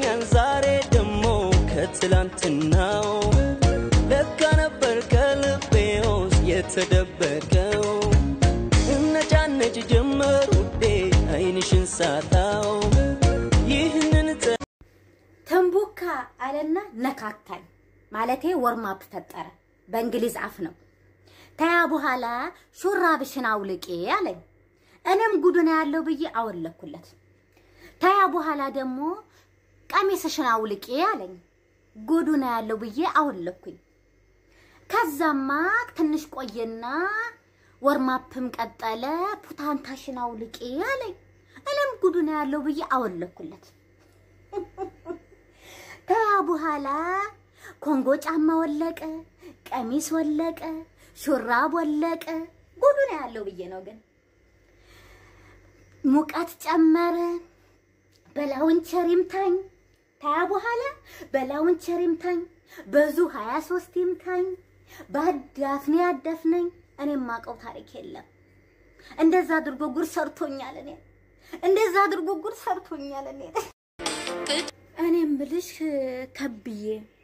ይገርመኛል ዛሬ ደሞ ከትላንትናው ለካ ነበር ከልቤ ውስጥ የተደበቀው እነጫነጭ ጀመር ውዴ አይንሽን ሳጣው ይህንን ተንቦካ አለና ነካካኝ። ማለቴ ወርማፕ ፈጠረ። በእንግሊዝ አፍ ነው። ተያ በኋላ ሹራብሽን አውልቄ አለኝ። እኔም ጉዱን ያለው ብዬ አወለኩለት። ተያ በኋላ ደግሞ ቀሚስሽን አውልቄ አለኝ። ጉዱን ያለው ብዬ አወለኩኝ። ከዛማ ትንሽ ቆየና ወርማፕም ቀጠለ። ፑታንታሽን አውልቄ አለኝ። እኔም ጉዱን ያለው ብዬ አወለኩለት። ከያ በኋላ ኮንጎ ጫማ ወለቀ፣ ቀሚስ ወለቀ፣ ሹራብ ወለቀ። ጉዱ ነው ያለው ብዬ ነው። ግን ሙቀት ጨመረ። በላውንቸር ይምታኝ። ከያ በኋላ በላውንቸር ይምታኝ፣ በዙ 23 ይምታኝ፣ በአዳፍኔ ያዳፍነኝ። እኔ የማውቀው ታሪክ የለም። እንደዛ አድርጎ ጉድ ሰርቶኛል። እኔ እንደዛ አድርጎ ጉድ ሰርቶኛል። እኔ እኔም ብልሽ ከብዬ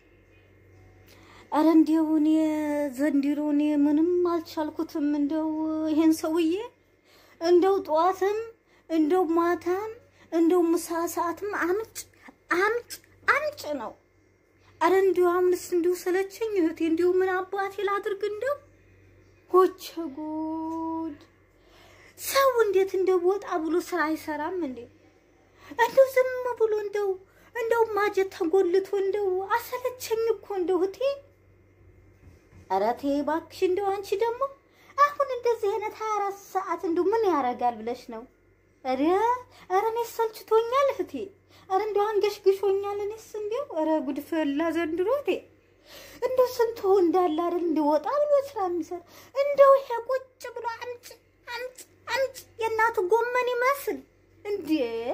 አረ እንዲያው እኔ ዘንድሮ እኔ ምንም አልቻልኩትም። እንደው ይሄን ሰውዬ እንደው ጠዋትም እንደው ማታም እንደው ምሳ ሰዓትም አምጭ አምጭ አምጭ ነው። አረ እንዲሁ አምንስ እንዲሁ ሰለቸኝ እህቴ። እንዲሁ ምን አባቴ ላድርግ? እንደው ሆቸ ጉድ! ሰው እንዴት እንደው ወጣ ብሎ ስራ አይሰራም እንዴ? እንደው ዝም ብሎ እንደው እንደው ማጀት ተጎልቶ እንደው አሰለቸኝ እኮ እንደው እህቴ። ኧረ ተይ እባክሽ እንደው አንቺ ደግሞ አሁን እንደዚህ አይነት 24 ሰዓት እንደው ምን ያደርጋል ብለሽ ነው? ኧረ ኧረ እኔስ ሰልችቶኛል እህቴ። ኧረ እንደው አንገሽግሾኛል እኔስ እንደው ኧረ ጉድ ፈላ ዘንድሮ እህቴ። እንደው ስንቱ እንዳለ አይደል እንደው ወጣ ብሎ ስራ የሚሰራ እንደው ይሄ ቁጭ ብሎ አምጭ አምጭ አምጭ የእናቱ ጎመን ይመስል እንዴ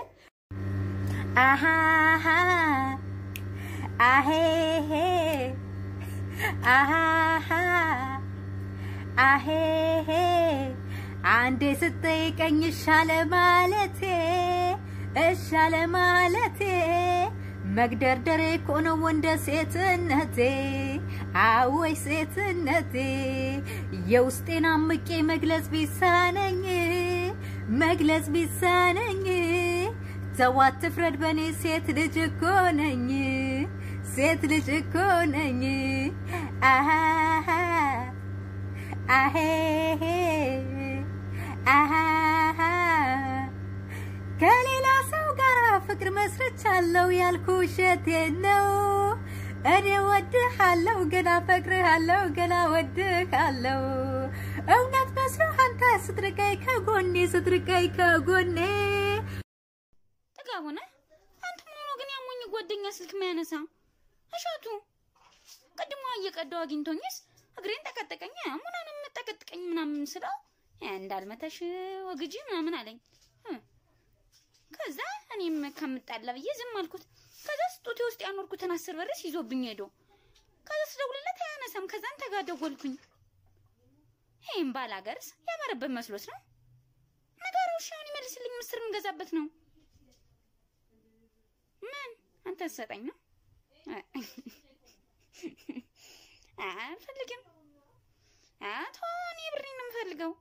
አሃሃ አሄሄ አሃሃ አሄሄ አንዴ ስጠይቀኝ እሻለ ማለቴ እሻለ ማለቴ መግደርደሬ እኮ ነው እንደ ሴትነቴ አወይ ሴትነቴ የውስጤን አምቄ መግለጽ ቢሳነኝ መግለጽ ቢሳነኝ ሰው አትፍረድ በኔ ሴት ልጅ እኮ ነኝ ሴት ልጅ እኮ ነኝ አሃሃ አሄሄ አሃሃ ከሌላ ሰው ጋር ፍቅር መስርቻለሁ ያልኩ ውሸቴን ነው። እኔ ወድሃለሁ ገና ፈቅርሃለሁ ገና ወድሃለሁ እውነት መስሎህ አንተ ስትርቀኝ ከጎኔ ስትርቀኝ ከጎኔ ጥጋቡ ነህ አንተ። ምን ሆኖ ግን ያሞኝ ጓደኛ ስልክ ማያነሳ እሸቱ ቅድሞ እየቀዳው አግኝቶኝስ እግሬን ጠቀጠቀኝ። ሙናንም ጠቀጥቀኝ ምናምን ስለው እንዳልመታሽ ወግጂ ምናምን አለኝ። ከዛ እኔም ከምጣላ ብዬ ዝም አልኩት። ከዛ ስጦቴ ውስጥ ያኖርኩትን አስር ብርስ ይዞብኝ ሄዶ ከዛ ስደውልለት አያነሳም። ከዛን ተጋደወልኩኝ። ይህም ባል ሀገርስ ያማረበት መስሎት ነው ነገሩ። እሺ አሁን ይመልስልኝ። ምስር የምገዛበት ነው። ምን አንተ ሰጠኝ ነው? አልፈልግም። አቶ እኔ ብሬን ነው የምፈልገው።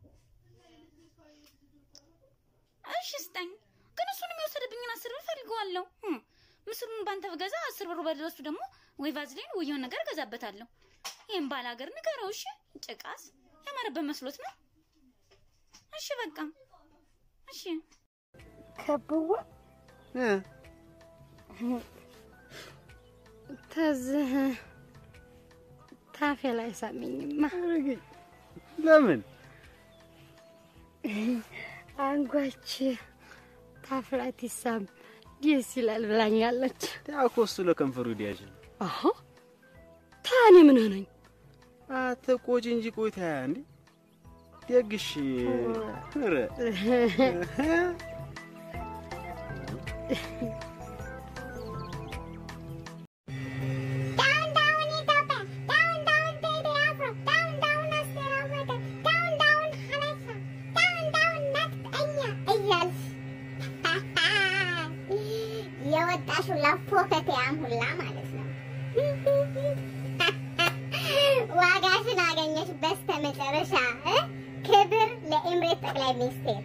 እሺ ስጠኝ። ግን እሱን የሚወሰድብኝን አስር ብር ፈልገዋለሁ። ምስሩን ባንተ ብገዛ አስር ብሩ በለሱ ደግሞ ወይ ቫዝሊን ወይ የሆነ ነገር እገዛበታለሁ። ይህም ባል ሀገር ንገረው። እሺ ጭቃስ ያማረበት መስሎት ነው። እሺ በቃ እሺ ከብዋ ተዝህ ታፌ ላይ ሳሚኝማ ለምን አንጓች ታፍ ላይ ትሳም ደስ ይላል ብላኛለች። ያኮ እሱ ለከንፈሩ ዲያጅ አሁ ታኔ ምን ሆነኝ? አትቆጪ እንጂ ቆይታ እንዴ ደግሽ ኧረ የወጣሽው ለፎ ፖከቴያም ሁላ ማለት ነው። ዋጋሽን አገኘሽ በስተመጨረሻ እ? ክብር ለኤምሬት ጠቅላይ ሚኒስቴር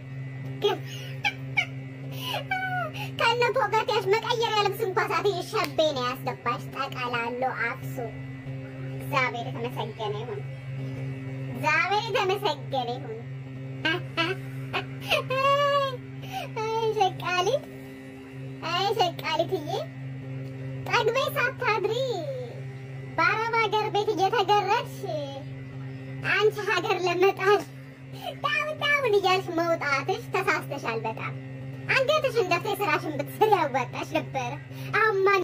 ከነ ፖከቴያሽ መቀየሪያ ልብስ እንኳ ሳትይ ሸቤ ነው ያስገባሽ። ጠቀላሎ አፍሱ። እግዚአብሔር የተመሰገነ ይሁን። እግዚአብሔር የተመሰገነ ይሁን። አይ ሸቃሊት፣ አይ ሸቃሊትዬ ጠግበይ ሳታድሪ በአረብ ሀገር ቤት እየተገረድሽ አንቺ ሀገር ለመጣል ዳውን ዳውን እያልሽ መውጣትሽ ተሳስተሻል። በጣም አንገትሽን ደፍተሽ ስራሽን ብትሰሪ ያዋጣሽ ነበረ። አሁን ማን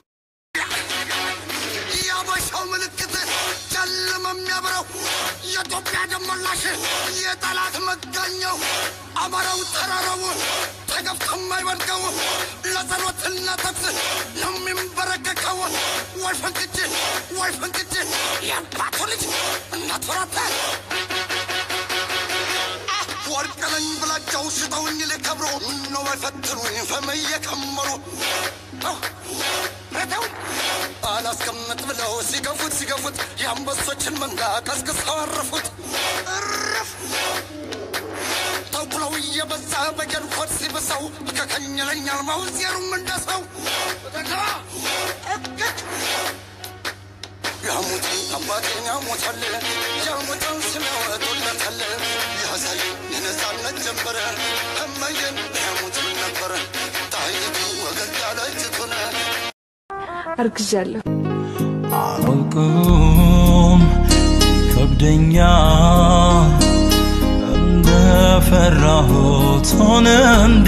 የአበሻው ምልክት ጨለማ የሚያበራው የኢትዮጵያ ደመላሽ የጠላት መጋኛው አማራው ተራራው ተገፍቶ የማይወድቀው ለጸሎትና ተግስ የሚንበረከከው ወይ ፈንቅጭ ወይ ፈንቅጭ የአባቱ ልጅ እናት ወራተ ወርቅ ነኝ ብላቸው ሽጠውኝ ሊከብሩ ምነው ባይፈትኑኝ ፈመየ ከመሩ ረተው አላስቀምጥ ብለው ሲገፉት ሲገፉት የአንበሶችን መንጋ ቀስቅሰው አረፉት። እርፍ ተኩለው እየበዛ በጀንኮት ሲብሰው ከከኝለኛል ማውዜሩም እንደሰው ያሙትን አባቴን ያሞታል ያሙትን ስሚያወጡለታል ያሳይ የነፃነት ጀንበረ እመየን ያሙትን ነበረ ጣይቱ ወገግ ያለችቱን አርግዣለሁ። አላውቅም ይከብደኛል እንደፈራሁት ሆነ እንዴ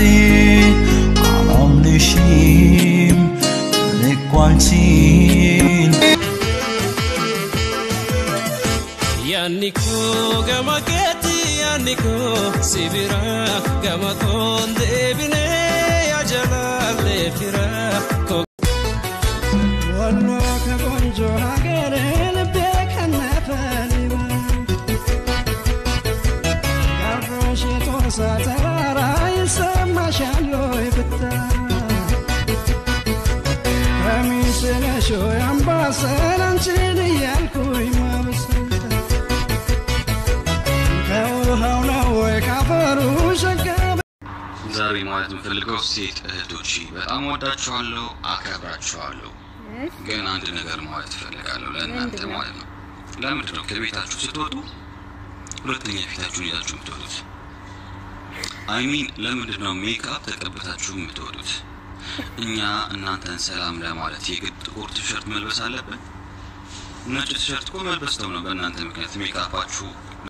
አላምንሽም እኔ እኮ አንቺን ያኒኮ ገማኬቲ ያኒኮ ሲቢራ ገማኮን ዴቢኔ ያጀላሌ ፊራ ወሎ ከቆንጆ ሀገር ልቤ ከነፈሊባ ጋሮሽ የጦሳ ተራራ ይሰማሻል ወይ ብታ ከሚስነሾ አምባሰል አንቺን እያልኩኝ ማበሰል ከውሃው ነው ወይ ካፈሩ ሸጋ ዛሬ ማለት የምፈልገው ሴት እህቶች በጣም ወዳችኋለሁ፣ አከብራችኋለሁ። ግን አንድ ነገር ማለት እፈልጋለሁ ለእናንተ ማለት ነው። ለምንድን ነው ከቤታችሁ ስትወጡ ሁለተኛ ፊታችሁን ይዛችሁ የምትወጡት? አይሚን ለምንድን ነው ሜካፕ ተቀብታችሁ የምትወጡት? እኛ እናንተን ሰላም ለማለት የግድ ጥቁር ቲሸርት መልበስ አለብን? ነጭ ቲሸርት እኮ መልበስ ተው ነው በእናንተ ምክንያት ሜካፓችሁ